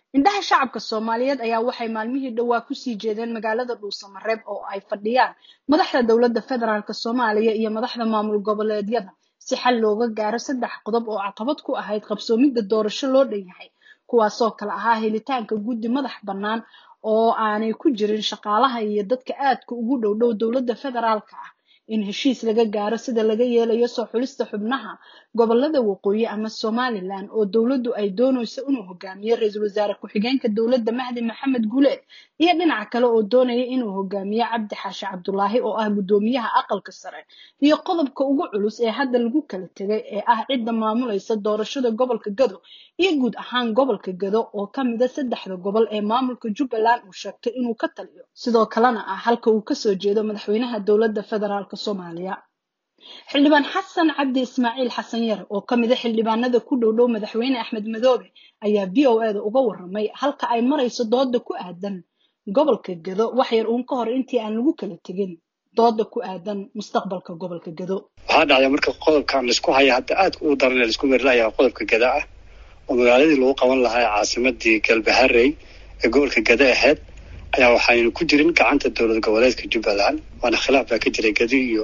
indhaha shacabka soomaaliyeed ayaa waxay maalmihii dhowaa kusii jeedeen magaalada dhuusamareeb oo ay fadhiyaan madaxda dowladda federaalk soomaaliya iyo madaxda maamul goboleedyada si xal looga gaaro saddex qodob oo caqabad ku ahayd qabsoomidda doorasho loo dhan yahay kuwaasoo kale ahaa helitaanka guddi madax bannaan oo aanay ku jirin shaqaalaha iyo dadka aadka ugu dhow dhow dowladda federaalka ah in heshiis laga gaaro sida laga yeelayo soo xulista xubnaha gobolada waqooyi ama somalilan oo dowladdu ay doonayso inuu hogaamiyo ra-iisul wasaare ku-xigeenka dowladda mahdi maxamed guleed iyo dhinaca kale oo doonaya inuu hogaamiyo cabdi xaashi cabdulaahi oo ah guddoomiyaha aqalka sare iyo qodobka ugu culus ee hadda lagu kala tegay ee ah cidda maamulaysa doorashada gobolka gado iyo guud ahaan gobolka gado oo ka mida saddexda gobol ee maamulka jubbaland uu sheegtay inuu ka taliyo sidoo kalena ah halka uu kasoo jeedo madaxweynaha dowladda federaalk soomaaliya xildhibaan xasan cabdi ismaaciil xasan yar oo ka mida xildhibaanada ku dhow dhow madaxweyne axmed madoobe ayaa v o e da uga warramay halka ay marayso dooda ku aadan gobolka gado wax yar uun ka hor intii aan lagu kala tegin dooda ku aadan mustaqbalka gobolka gado waxaa dhacday marka qodobkan laisku haya hadda aadka u daran laisku merilaya qodobka gada ah oo magaaladii lagu qaban lahaa caasimadii galbaharey ee gobolka gada ahayd ayaa waxaynu ku jirin gacanta dowlad goboleedka jubbaland waana khilaaf baa ka jiray gadi iyo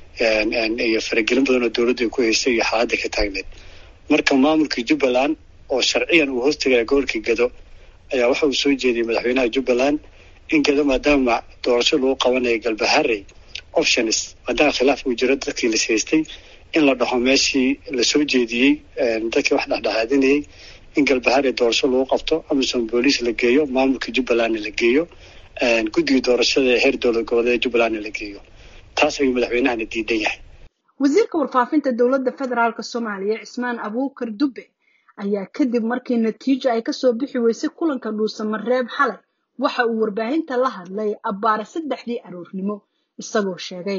iyo faragelin badan oo dowladda ku haystay iyo xaaladda ka taagneed marka maamulka jubbaland oo sharciyan uu hoostagaya gobolka gado ayaa waxa uu soo jeediyey madaxweynaha jubbaland in gado maadaama doorasho lagu qabanayo galbaharey options maadaama khilaaf uu jiro dadkii las haystay in la dhaho meeshii lasoo jeediyey dadkii wax dhexdhexaadinayay in galbaharey doorasho lagu qabto amison booliis la geeyo maamulka jubbalandna la geeyo guddiga doorashada ee heer dowlad goboleed jubbalandna la geeyo taas ayuu madaxweynahana diidan yahay wasiirka warfaafinta dowladda federaalk soomaaliya cismaan abuukar dube ayaa kadib markii natiijo ay kasoo bixi weysay kulanka dhuusamareeb xalay waxa uu warbaahinta la hadlay abbaare saddexdii aroornimo isagoo sheegay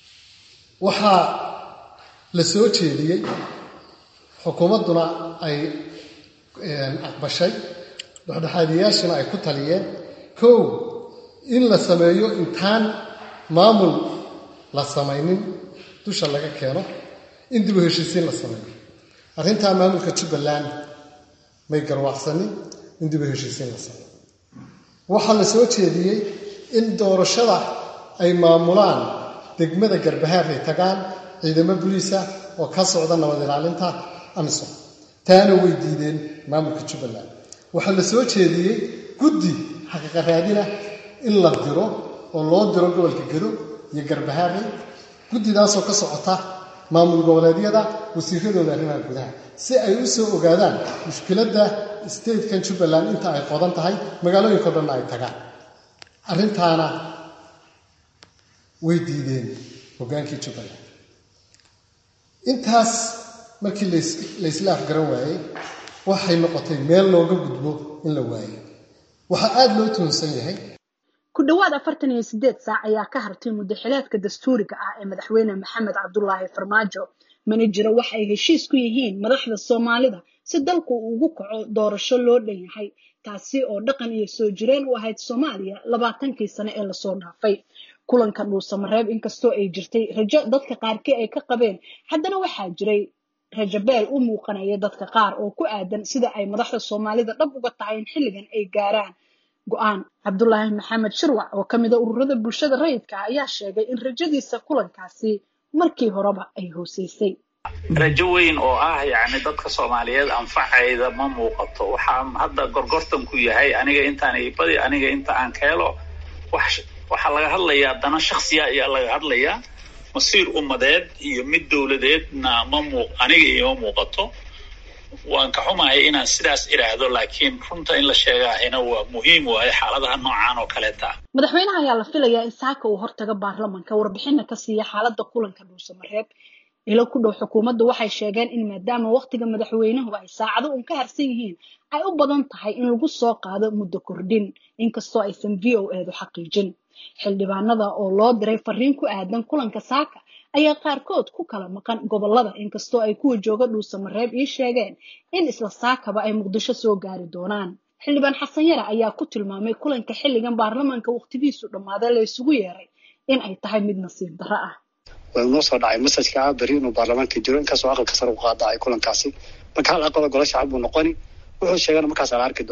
waxaa la soo jeediyey xukuumadduna ay aqbashay dhexdhexaadiyaashana ay ku taliyeen kow in la sameeyo intaan maamul la samaynin dusha laga keeno in dib u heshiisiin la sameeyo arrintaa maamulka jubbaland may garwaaqsanin in dib u heshiisiin la sameeyo waxaa la soo jeediyey in doorashada ay maamulaan degmada garbahaar ay tagaan ciidamo buliisa oo ka socda nabad ilaalinta amisom taana way diideen maamulka jubbaland waxaa la soo jeediyey guddi xaqiiqa raadina in la diro oo loo diro gobolka gado iyo garbahaarey guddidaasoo ka socota maamul goboleedyada wasiiradooda arrimaha gudaha si ay u soo ogaadaan mushkiladda statekan jubbaland inta ay qodan tahay magaalooyinkao dhanna ay tagaan arrintaana way diideen hoggaankii jubbaland intaas markii laysla afgaran waayey waxay noqotay meel looga gudbo in la waayo waxaa aada loo tuhunsan yahay ku dhowaad afartan iyo sideed saac ayaa ka hartay muddaxileedka dastuuriga ah ee madaxweyne maxamed cabdulaahi farmaajo mana jiro wax ay heshiis ku yihiin madaxda soomaalida si dalku ugu kaco doorasho loo dhan yahay taasi oo dhaqan iyo soo jireen u ahayd soomaaliya labaatankii sane ee lasoo dhaafay kulanka dhuusamareeb inkastoo ay jirtay rajo dadka qaarkii ay ka qabeen haddana waxaa jiray rajabeel u muuqanaya dadka qaar oo ku aadan sida ay madaxda soomaalida dhab uga tahay in xilligan ay gaaraan go-aan cabdulaahi maxamed shirwac oo ka mida ururada bulshada rayidka ah ayaa sheegay in rajadiisa kulankaasi markii horeba ay hooseysay rajo weyn oo ah yacni dadka soomaaliyeed anfacayda ma muuqato waxaa hadda gorgortanku yahay aniga intaan ibadi aniga inta aan ka helo wax waxaa laga hadlayaa dana shaksiya ayaa laga hadlayaa masiir ummadeed iyo mid dowladeedna ma muu aniga iima muuqato waan ka xumahay inaan sidaas idhaahdo laakiin runta in la sheegaahina waa muhiim waayo xaaladaha noocaan oo kaleeta madaxweynaha ayaa la filayaa in saaka uu hortaga baarlamanka warbixina ka siiya xaaladda kulanka dhuusamareeb ilo ku dhow xukuumaddu waxay sheegeen in maadaama wakhtiga madaxweynuhu ay saacado uun ka harsan yihiin ay u badan tahay in lagu soo qaado muddo kordhin inkastoo aysan v o eedu xaqiijin xildhibaanada oo loo diray fariin ku aadan kulanka saaka ayaa qaarkood ku kala maqan gobolada inkastoo ay kuwa jooga dhuusamareeb ii sheegeen in isla saakaba ay muqdisho soo gaari doonaan xildhibaan xasan yare ayaa ku tilmaamay kulanka xilligan baarlamanka wakhtigiisu dhammaaday la isugu yeeray in ay tahay mid nasiib darro ah waa inoo soo dhacay masajka ah beri inuu baarlamaanka jiro inkastoo aqalka sare u qaadacay kulankaasi marka hal aqalo golo shacab buu noqoni wuxuu sheegana markaas la arki doonaa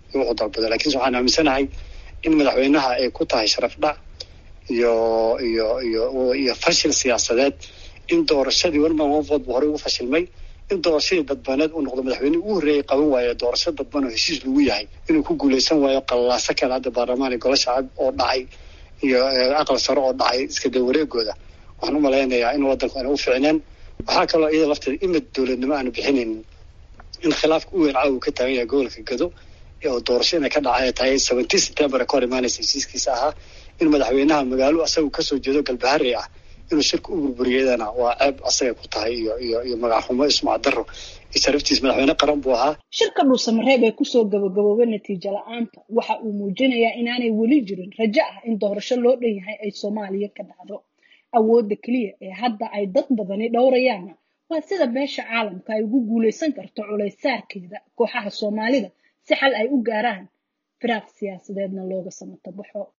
iyo wuxuu dalbada lakiinse waxaan aaminsanahay in madaxweynaha ay ku tahay sharaf dhac iyo iyo iyo iyo fashil siyaasadeed in doorashadii warman onford bu horey ugu fashilmay in doorashadii dadbaneed uu noqdo madaxweynihii ugu horreeyay qaban waayo doorasho dadban oo heshiis lagu yahay inuu ku guuleysan waayo qalaaso kale hadda baarlamaan iyo golo shacab oo dhacay iyo aqal sare oo dhacay iska day wareegooda waxaan u malaynayaa in waddanku ayna u ficneen waxaa kaloo iyada lafteeda imid dowladnimo aanu bixinaynin in khilaafka u weyn caawa uu ka taagan yahay gobolka gado oo doorasho inay ka dhacay tahay seventeen september ka hor imaanaysa heshiiskiisa ahaa in madaxweynaha magaalo asaga kasoo jeedo galbaharey ah inuu shirka u burburiyadana waa ceeb asaga ku tahay iyo iyo iyo magaxumo ismac daro iyo sharaftiis madaxweyne qaran buu ahaa shirka dhuusamareeb ee kusoo gabagaboobay natiijo la-aanta waxa uu muujinayaa inaanay weli jirin rajo ah in doorasho loo dhan yahay ay soomaaliya ka dhacdo awoodda keliya ee hadda ay dad badani dhowrayaanna waa sida beesha caalamka ay ugu guulaysan karto culaysaarkeeda kooxaha soomaalida si xal ay u gaaraan firaaq siyaasadeedna looga samatabaxo